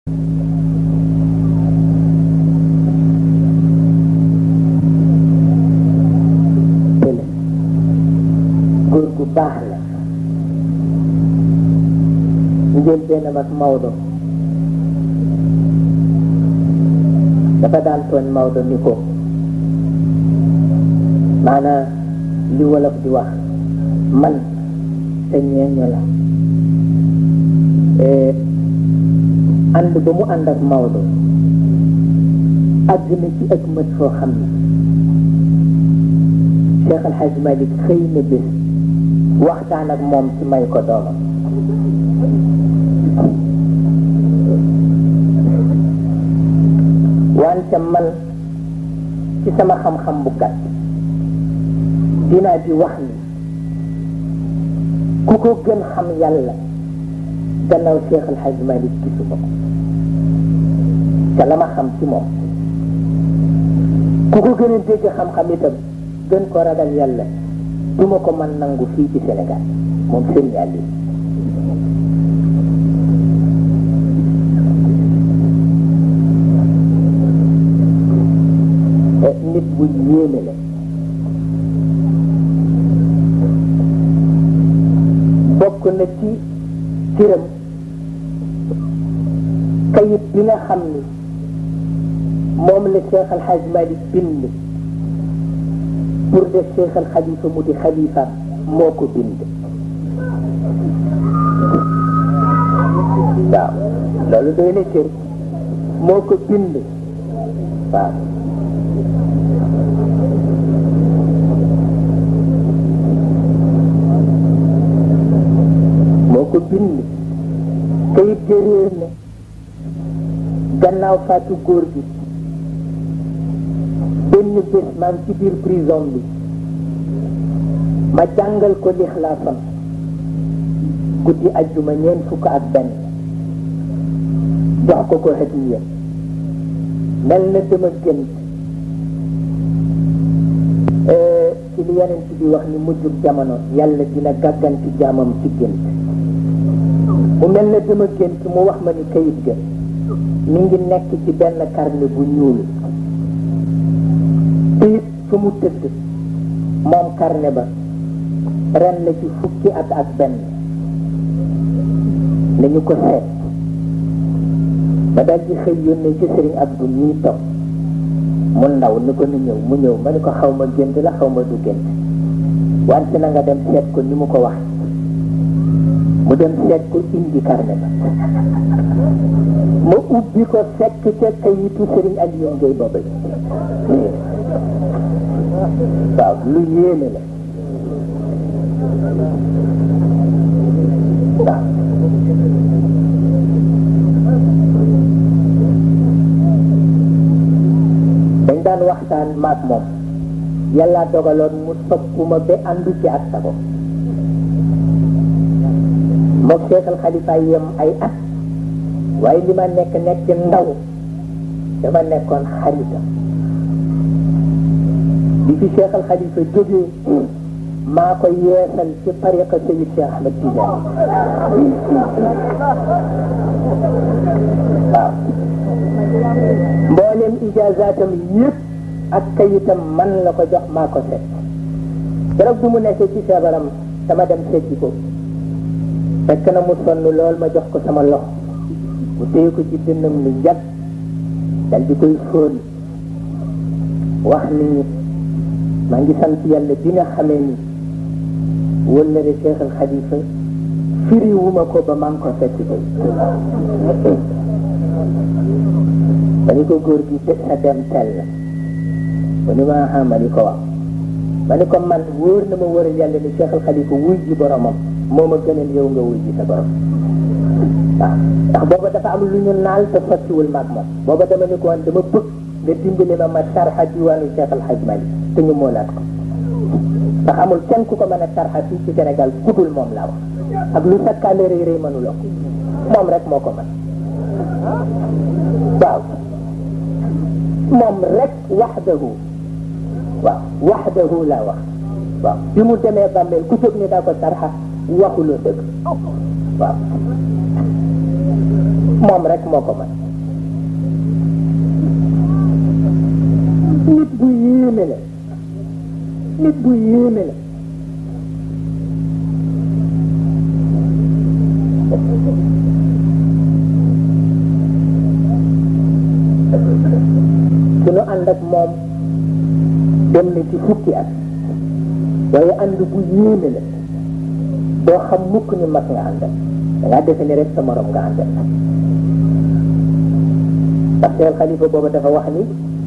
góor gu baax la njël benn ak Maodo dafa daan tooñ Maodo ni ko maanaam li wolof di wax man te ñeeño la ànd ba mu ànd ak Maodo àgg na ci ak mët foo xam ne Cheikh Al Hadj Malick xëy na bés waxtaan ak moom ci may ko doomam wante man ci sama xam-xam bu gàtt dinaa di wax ni ku ko gën xam yàlla gannaaw Cheikh El Hadj Malick gisu ko te la ma xam ci moom ku ko gën a dégg xam-xam itam gën ko ragal yàlla du ma ko mën nangu fii ci Sénégal moom Serigne Aliou nit bu yéeme la bokk na ci ciram kayit bi nga xam ni moom la Cheikh Al Hadj Malick bind pour def Cheikh Al Khalifa mu di xalifa moo ko bind waaw loolu doy na cër moo ko bind waaw moo ko bind kayit ga réer na gannaaw faatu góor gi benn bés maa ngi ci biir prison bi ma jàngal ko lixlaasam guddi ajjuma ñeent fukk ak benn jox ko ko hadiya mel na dama gént ci li yeneen ci bi wax ni mujjub jamono yàlla dina gàgganti jaamam ci gént mu mel na dama gént mu wax ma ni kayit ga mi ngi nekk ci benn carnet bu ñuul it fu mu tëdd moom carnet ba ren la ci fukki at ak benn nañu ko seet ba dal di xëy yónnee ci sëriñ Abdou ñuy toog mu ndaw ni ko ni ñëw mu ñëw ma ni ko xaw ma gént la xaw ma du gént wante na nga dem seet ko ni mu ko wax mu dem seet ko indi carnet ba ma ubbi ko fekk ca kayitu sëriñ Aliou Ngay booba waaw lu yéeme la waaw dañ daan waxtaan maag moom yàlla dogaloon mu soppuma ba àndu ci ak sago mook Cheikh Al Khalifa yem ay at waaye li ma nekk nekk ndaw dama nekkoon xaritam bi fi Cheikh Al Khalifa jógee maa ko yeesal ci tariqa Seyid Cheikh Ahmed Tidiane waaw mboolem ijazaatam yëpp ak kayitam man la ko jox maa ko set keroog bu mu nekkee ci feebaram dama dem seeti ko fekk na mu sonn lool ma jox ko sama loxo mu téye ko ci dënnam lu njat dal di koy fóon wax ni maa ngi sant yàlla bi nga xamee ni wëllëre Cheikh Al Khalifa firi wuma ko ba maa ngi ko fekk ko ma ni ko góor gi te sa dem tel la mu ni ma xam ma ni ko wax ma ni ko man wóor na ma wóoral yàlla ni Cheikh Al Khalifa wuy ji boromam moo ma gënal yow nga wuy ji sa borom waaw ndax booba dafa am lu ñu naal te sottiwul maag moom booba dama ni ko woon dama bëgg nga dimbali ma ma sarxa diwaanu Cheikh Al Hadj Malick te ñu moolaat ko ndax amul kenn ku ko mën a sarxa fii ci Sénégal kudul moom laa wax ak lu sakkaale rëy rëy mënuloo ko moom rek moo ko mën waaw moom rek waxdahu waaw waxdahu laa wax waaw bi mu demee bàmmeel ku jóg ni daa ko sarxa waxuloo dëgg waaw moom rek moo ko mën nit bu yéeme la nit bu yéeme la su nu ànd ak moom dem na ci fukki at waaye ànd bu yéeme la doo xam mukk ni mag nga àndal da ngaa defe ni rek sa morom nga àndal parce que xalifa boobu dafa wax ni